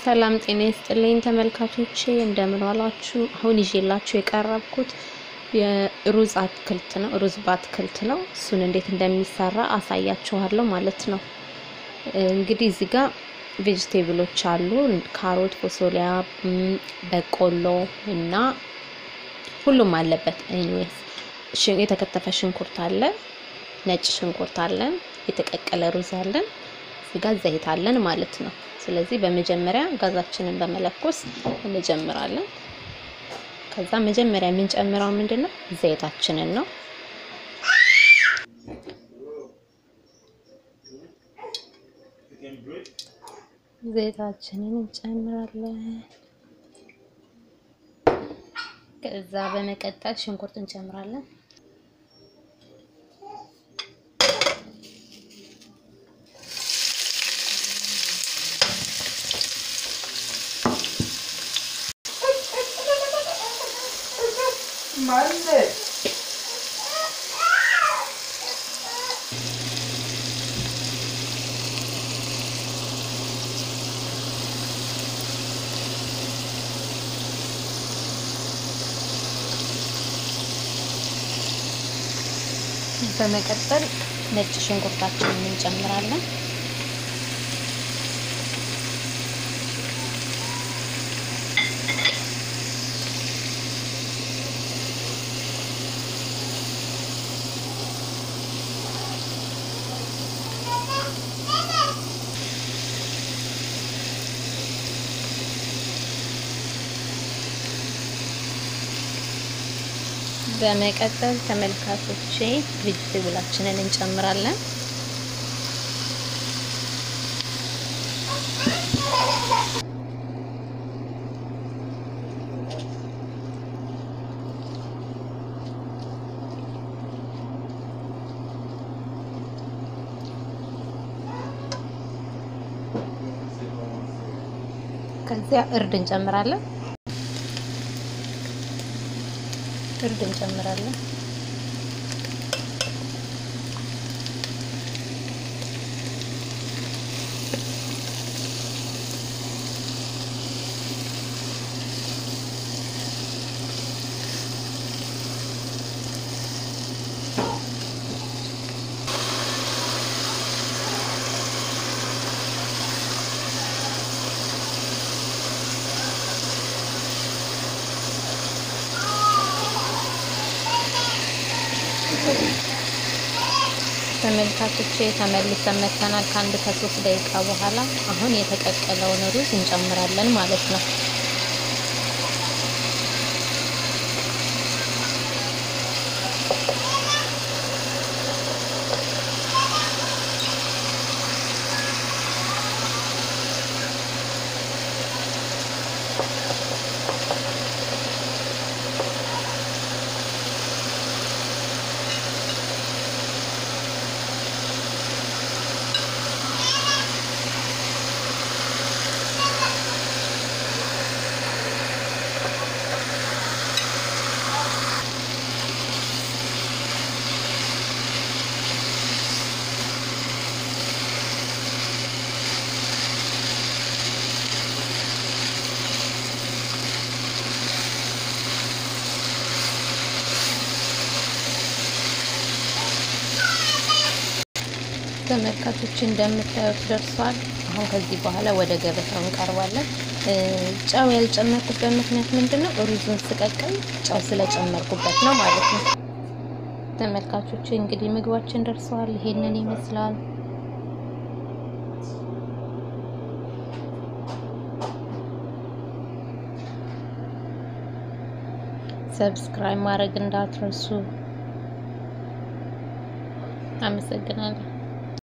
ሰላም ጤና ይስጥልኝ ተመልካቾቼ፣ እንደምን ዋላችሁ? አሁን ይዤላችሁ የቀረብኩት የሩዝ አትክልት ነው። ሩዝ በአትክልት ነው። እሱን እንዴት እንደሚሰራ አሳያችኋለሁ ማለት ነው። እንግዲህ እዚህ ጋር ቬጅቴብሎች አሉ። ካሮት፣ ፎሶሊያ፣ በቆሎ እና ሁሉም አለበት። ኤኒዌይስ የተከተፈ ሽንኩርት አለ፣ ነጭ ሽንኩርት አለን፣ የተቀቀለ ሩዝ አለን፣ እዚህ ጋር ዘይት አለን ማለት ነው። ስለዚህ በመጀመሪያ ጋዛችንን በመለኮስ እንጀምራለን። ከዛ መጀመሪያ የምንጨምረው ምንድነው? ዘይታችንን ነው። ዘይታችንን እንጨምራለን። ከዛ በመቀጠል ሽንኩርት እንጨምራለን። በመቀጠል ነጭ ሽንኩርታችንን እንጨምራለን። በመቀጠል ተመልካቾቼ ቬጅቴብላችንን እንጨምራለን። ከዚያ እርድ እንጨምራለን። እርድ እንጨምራለን። ተመልካቾቼ ተመልሰን መተናል ከአንድ ከሶስት ደቂቃ በኋላ። አሁን የተቀቀለውን ሩዝ እንጨምራለን ማለት ነው። ተመልካቾች እንደምታዩት ደርሷል። አሁን ከዚህ በኋላ ወደ ገበታው እንቀርባለን። ጨው ያልጨመርኩበት ምክንያት ምንድን ነው? ሩዙን ስቀቅል ጨው ስለጨመርኩበት ነው ማለት ነው። ተመልካቾች እንግዲህ ምግባችን ደርሰዋል። ይሄንን ይመስላል። ሰብስክራይብ ማድረግ እንዳትረሱ። አመሰግናለሁ።